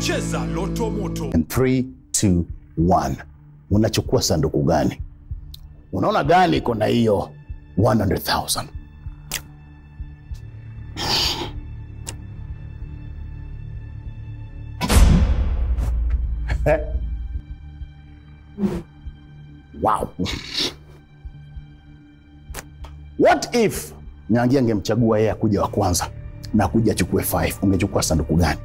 Cheza Loto Moto. In 3 2 1 unachukua sanduku gani unaona gani iko na hiyo 100000 wow what if nyangia angemchagua yeye akuja wa kwanza na kuja achukue 5 ungechukua sanduku gani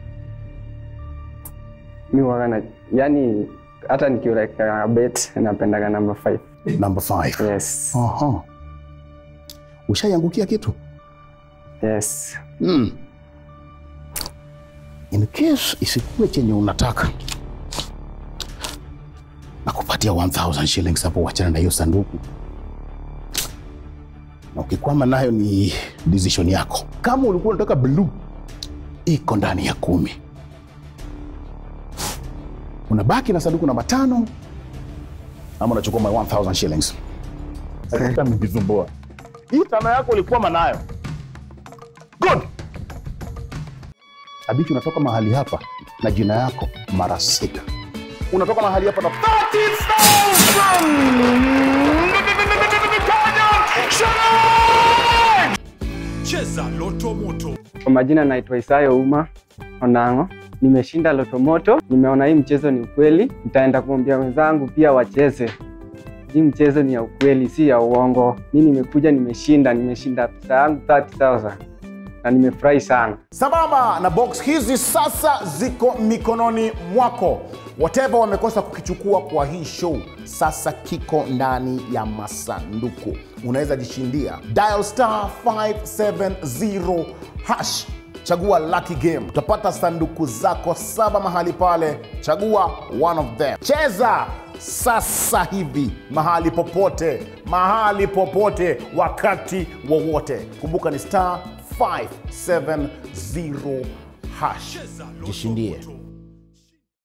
mi wagana yani hata nikiweka bet napendaga namba 5 number 5 yes Aha. Ushaiangukia kitu? yes Mm. In case isikuwe chenye unataka nakupatia 1000 shillings hapo, wachana na hiyo sanduku, na ukikwama nayo ni decision yako. Kama ulikuwa unataka blue, iko ndani ya kumi, unabaki na sanduku namba tano ama unachukua my 1000 shillings. Hakika mmejizumbua. Hii tano yako ulikuwa nayo. Good. Abiki, unatoka mahali hapa na jina yako mara sita. Unatoka mahali hapa na 30,000! Cheza Loto Moto. kwa majina naitwa Isayo Uma Onang'o nimeshinda Lotomoto nimeona hii mchezo ni ukweli nitaenda kumwambia wenzangu pia wacheze hii mchezo ni ya ukweli si ya uongo mi nimekuja nimeshinda nimeshinda pesa yangu 30000 na nimefurahi sana Sambamba na box hizi sasa ziko mikononi mwako. Whatever wamekosa kukichukua kwa hii show sasa kiko ndani ya masanduku. Unaweza jishindia. Dial star 570 hash chagua lucky game utapata sanduku zako saba mahali pale chagua one of them cheza sasa hivi mahali popote mahali popote wakati wowote kumbuka ni star 570 hash Cheza Loto jishindie Moto.